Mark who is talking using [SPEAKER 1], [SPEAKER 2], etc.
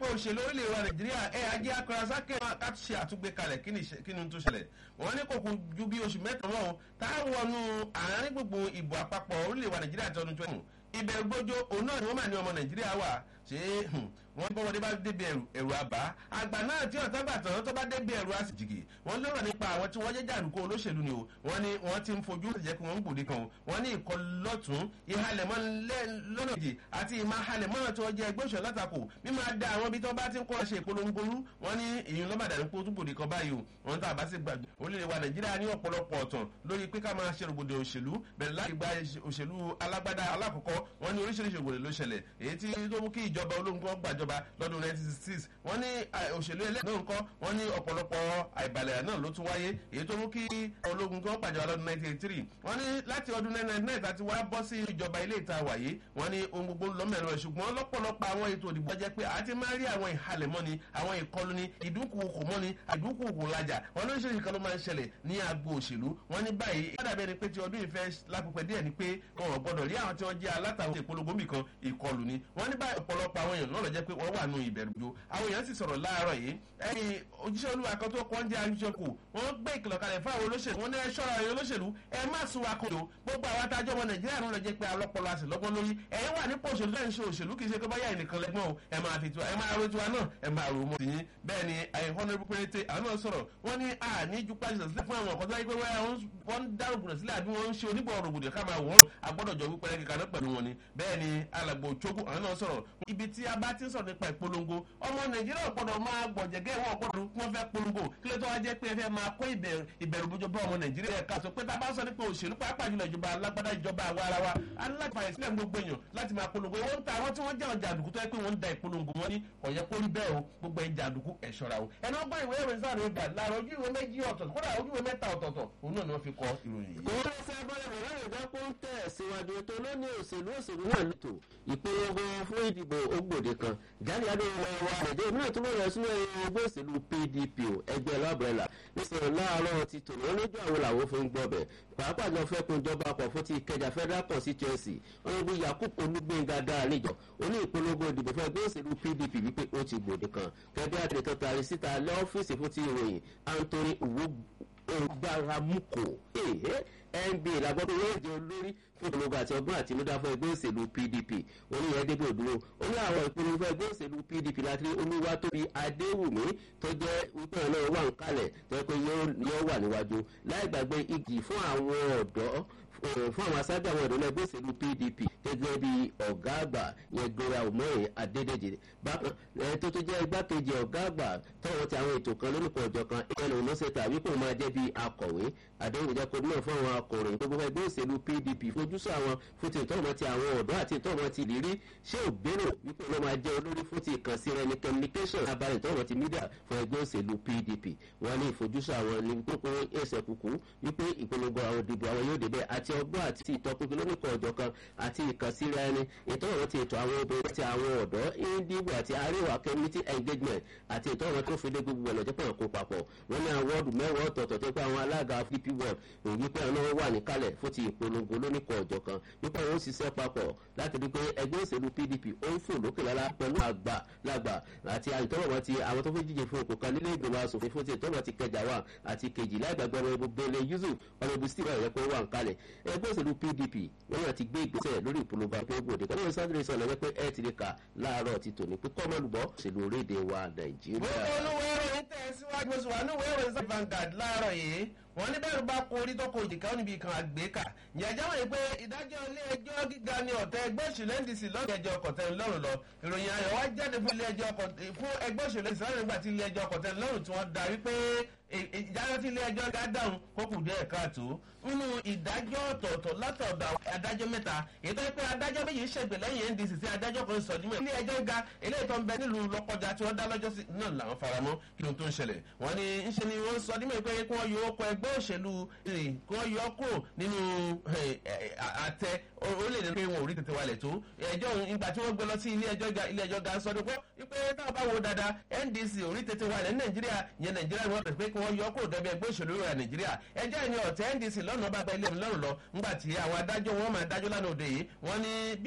[SPEAKER 1] nípa òṣèlú orílẹ̀ èdè nàìjíríà ẹ̀ ajé akọrasákè ká ṣe àtúgbé kalẹ̀ kí ni tó ṣẹlẹ̀ wọ́n ní kò kún ju bí oṣù mẹ́ta lọ́wọ́ táwọn wọnú àárín gbogbo ìbò àpapọ̀ orílẹ̀ èdè nàìjíríà ti ọdún twenty ìbẹ̀rù gbójó òun náà ni wọ́n máa ní ọmọ nàìjíríà wà ṣé wọ́n bọ́ wọlé bá débi ẹ̀rù àbá àgbà náà tí ọ̀tá gbà tán tó bá débi ẹ̀rù àsìjìgì wọ́n lọ́rọ̀ nípa àwọn tí wọ́n jẹ́ jàǹdùkú olóṣèlú ni o wọ́n ní wọ́n ti ń fojú ìjẹ́ pé wọ́n ń gbòde kan o wọ́n ní ìkọlọ́tún ìhalẹ̀mọ́ lọ́nà èjì àti ìmọ̀ halẹ̀mọ́ tí wọ́n jẹ́ ẹgbẹ́ òṣèlú látakò mímọ da àwọn ibi tí wọ́n bá ti ń kọ́ ṣe ìpolongo rú wọ́n ní ìyún lọ́ba dàní pé ó tún gbòde kan báyìí o wọ́n tá a bá sì gbàgbé orílẹ̀ wa nàìjíríà ní ọ̀pọ̀lọpọ̀ ọ̀tàn lórí pé ká máa ṣe rògbòdè òṣèlú bẹ̀rẹ̀ láti gba òṣèlú alágbádá alákọ̀ọ́kọ́ wọ́n ní oríṣiríṣi ògbòdè ló ṣẹlẹ̀ èyí tí tó mú kí ìjọba ológun kan gbàjọba lọ́dún 1966 wọ́n ní òṣèlú ẹlẹ́yìn náà ńkọ́ wọ́n ní ọ̀pọ̀lọpọ̀ àìbalẹ̀ náà ló tún wáyé èyí tó mú kí ológun kan gbàjọba lọ́dún 1983 wọ́n ní láti ọdún 1999 àti wá bọ́ sí ìjọba ilé ìta wàyé wọ́n ní ohun gbogbo lọ́mẹ̀rọ ẹ̀ ṣùgbọ́n lọ́pọ̀lọpọ̀ àwọn ètò ìdìbò jẹ́ pé àti máa rí àwọn ìhalẹ̀mọ́ni àwọn ìkọlùni ìdúnkùkù mọ́ni àdúnkùkù lajà wọ́n lóṣèlú kan ló máa ń ṣẹlẹ̀ ní agbo òṣèlú wọ́n ní báyìí yàdàbẹ́ ni pé ti ọdún ìfẹ́ lápapẹ̀ díẹ̀ ni pé wọn ò gbọ́dọ̀ rí àwọn tí wọ́n jẹ́ alátàwọn ìpolongo mìkan ìkọlù ni wọ́n ní báyìí ọ̀pọ̀lọpọ̀ àwọn èèyàn náà lọ jẹ́ pé wọ́n wà nù ìbẹ̀rù jo àwọn èèyàn sì sọ̀rọ̀ láàárọ̀ yìí ẹ̀yìn òjíṣẹ́ olúwa kan tó kọ́ ń jẹ́ àjọkù wọ́n gbé ìkìlọ̀ kalẹ̀ fún àwọn olóṣèlú wọn ní ẹ ṣọ́ra ẹ̀yìn olóṣèlú ẹ má sún wa kò lò gbogbo àwọn adájọ́ ọmọ nàìjíríà ló lọ jẹ́ pé alọ́pọ̀lọ́ àti lọ́gbọ́n lórí ẹ̀yin wà nípò òṣèlú lẹ́yìn ṣe òṣèlú kì í ṣe pé báyà ẹnìkan lẹ́gbọ́n o ẹ máa fi tiwa ẹ máa ro tiwa náà ẹ máa ro mọ́ tìyín bẹ́ẹ̀ ni ẹ̀yin honourable péréte àwọn náà sọ̀rọ̀ wọ́n ní a ní ju pàṣẹ sílẹ̀ fún àwọn ọ̀kọ́ tó yẹ pé wọ́n ń dá rògbòdò sílẹ̀ àbí wọ́n ń ṣe onígbọ̀ rògbòdò ká máa wọ́n agbọ́dọ̀ jọ wípé kíkà náà pẹ̀lú wọn ni bẹ́ẹ̀ ni alàgbò chogu àwọn náà sọ̀rọ̀ ibi tí a bá ti ń sọ̀rọ̀ nípa ìpolongo ọmọ nàìjíríà gbọ́dọ̀ máa gbọ̀jẹ̀gẹ́ wọn gbọ́dọ̀ kí wọ́n fẹ́ polongo kí ló tó wá jẹ́ pé ẹ fẹ́ máa kó ìbẹ̀rù bójú bá ọmọ nàìjíríà ká sọ pé tá a bá sọ nípa òṣèlú pàápàá jùlọ ìjọba alágbádá ìjọba àwa ara wa alágbàáyé sílẹ̀ gbogbo èèyàn láti máa polongo wọ́n ń ta àwọn tí wọ́n jẹ́ ọjà àdùkú tó yẹ pé wọ́n ń da ìpolongo wọn ní ọ̀yẹ́ kó rí bẹ́ẹ̀ o gbogbo ẹja àdùkú ẹ̀ ṣọ́ra o ẹni ọgbọ́n ìwé ìròyìn sáà ló gbà láàárọ̀ ojú ìwé méjì ọ̀tọ̀ kódà ojú ìwé mẹ́ta ọ̀tọ̀ọ̀tọ̀ òun náà ni wọ́n fi kọ ìròyìn yìí.
[SPEAKER 2] kò wọ́n fẹ́ bọ́lá bọ̀ láyé ìdápọ̀ ń tẹ̀ síwájú ètò lónìí òṣèlú òṣèlú náà lòtò ìpolongo fún ìdìbò ògbòde kan jáde adé wọn wá ẹ̀jẹ̀ ìbílẹ̀ tó bẹ̀rẹ̀ sínú ẹgbẹ́ òṣèlú pdp ẹgbẹ́ lábẹ́rẹ́là nísìnyí láàárọ̀ ti tòun lójú àwọn làwọn fi ń gbọ́ bẹ̀ pàápàá jọ fẹ́ kun ìjọba àpọ̀ fún ti ìkẹjà federal constituency ọ̀rẹ́bí yakub olúgbẹ̀ngà dáa níjọ oní ìpolongo ìdìbò fún ẹgbẹ́ òṣèlú pdp wípé ó ti gbòde kan kẹ́bí àtẹ̀tẹ̀ tàrí síta lọ́fíìsì fún ti ìròyìn anthony ogbaramuko nba làgbọ́dọ̀ yóò jẹ́ olórí fún ìpolongo àti ọgbọ́n àtinúdá fún ẹgbẹ́ òṣèlú pdp oníyẹn débò dúró ó ní àwọn ìpolongo fún ẹgbẹ́ òṣèlú pdp láti olúwa tóbi adéwùmí tó jẹ́ wípé ọ̀nà wà ń kalẹ̀ tó yẹ pé yóò wà níwájú láì gbàgbé igi fún àwọn ọ̀dọ́ fún àwọn aṣáájú àwọn ìdílé ẹgbẹ́ òṣèlú pdp gẹ́gẹ́ bí ọ̀gá àgbà yẹn gbéra òmòye adédèjì bákan ẹni tó tó jẹ́ igbákejì ọ̀gá àgbà tọ́wọ́ ti àwọn ètò kan lórúkọ ọjọ́ kan ìyẹn ló ṣe tàbí kò máa jẹ́ bí akọ̀wé àdéhùn jẹ́ kó náà fún àwọn akọ̀ròyìn gbogbo ẹgbẹ́ òṣèlú pdp fojúsọ àwọn fún ti ìtọ́wọ́ ti àwọn ọ̀dọ́ àti ìtọ́wọ́ ti ìrírí ṣé ò gbèrò wípé ló máa jẹ́ olórí fún ti ìkànsí rẹ ní communication abalẹ̀ ìtọ́wọ́ ti mídíà fún ẹgbẹ́ òṣèlú pdp wọn ní ìfojúsọ àwọn ní kókó ẹsẹ̀ kúkú wípé ìpolongo àwọn ìdìbò àwọn yóò débẹ̀ àti ọgbọ́n àti ìtọ́pinpin lónìkan ọ̀jọ̀ kan àti ìkànsíra ẹni ìtọ́wọ́ ti ètò àwọn obìnrin àti àwọn ọ̀dọ́ ìdìbò àti àríwá community engagement àti ìtọ́wọ́ tó fi lé gbogbo ọ̀nà jẹ́pọ̀ kó papọ̀ wọ́n ní àwọn wọ́ọ̀dù mẹ́wàá ọ̀tọ̀ọ̀tọ̀ tó pé àwọn alága dp world òyìn pé àwọn wà níkàlẹ̀ fún ti ìpolongo lónìkan ọ̀jọ̀ kan wípé àwọn òṣìṣẹ́ papọ̀ láti rí pé ẹgbẹ́ òṣèlú pdp ó ń fò lókè lára pẹ̀lú àgbà lágbà àti ìtọ́wọ́ ti àwọn tó fẹ́ jíjẹ fún òkú kan nílé ìgbìmọ̀ asòfin fún ti ìtọ́wọ́ ti kẹjà wà àti kejì láìgbàgbọ́ ọmọ ibùgbé ilé yusuf ọmọ ibùgbé steve ọ̀yẹ́pẹ́ wà ń kalẹ̀ ẹgbẹ́ òṣèlú pdp wọn yàn ti gbé ìgbésẹ̀ lórí ìpolongo àpò ògbòde kọ́ni sáré sọ lọ́wọ́ pé ẹ ti lè kà láàárọ̀ ti tòní pé kọ́ mọ́lùbọ́ òṣèlú orílẹ̀-èdè wa nàìjíríà.
[SPEAKER 1] gbogbo olúwo ìròyìn tẹ̀síwájú oṣù wa níwèé ìròyìn sí Vanguard láàárọ̀ yìí wọ́n ní bẹ́ẹ̀ bá kó orí tó kó òjìká ó níbi kan àgbékà ǹjẹ́ wọ́n yìí pé ìdájọ́ ilé ẹjọ́ gíga ní ọ̀tẹ̀ ẹgbẹ́ òṣèlú ndc lọ́dọ̀ ẹjọ́ kọ̀tẹ́ lọ́rùn lọ ìròyìn ayọ̀ wá jáde fún ilé ẹjọ́ fún ẹgbẹ́ òṣèlú ndc lọ́rùn nígbà tí ilé ẹjọ́ kọ̀tẹ́ lọ́rùn tí wọ́n darí pé ìdájọ́ tí ilé ẹjọ́ ga dáhùn kó kù díẹ̀ káàtó nínú ìdájọ́ ọ̀tọ̀ọ̀tọ̀ látọ̀dọ̀ adájọ́ mẹ́ta èyí tó yẹ pé adájọ́ méjì ṣègbè lẹ́yìn ndc sí adájọ́ kan sọ̀dúnmọ́ ilé ẹjọ́ ga eléyìí tó ń bẹ nílùú lọ́kọjá tí wọ́n dá lọ́jọ́ sí náà làwọn faramọ́ kí ló tó ń ṣẹlẹ̀ wọ́n ní ń ṣe ni wọ́n sọ dímọ̀ pé kí wọ́n yọ ọkọ̀ ẹgbẹ́ òṣèlú kí wọ́n yọ kúrò nínú àtẹ orílẹ̀-èdè pé wọn ò rí tètè wálẹ̀ tó ẹjọ́ ìgbà tí wọ́n gbé lọ sí ilé ẹjọ́ ga ilé ẹjọ́ ga sọ ní pé wípé táwọn bá wo dáadáa ndc ò rí tètè wálẹ̀ ní nàìjíríà yẹn nàìjíríà wọn pè pé kí wọ́n yọ kúrò dẹ́bi ẹgbẹ́ òṣèlú rẹ̀ nàìjíríà ẹjọ́ ìní ọ̀tẹ̀ ndc lọ́nà bá gba ilé mi lọ́rùn lọ ńgbà tí àwọn adájọ́ wọn máa dájọ́ lánàá òde yìí wọ́n ní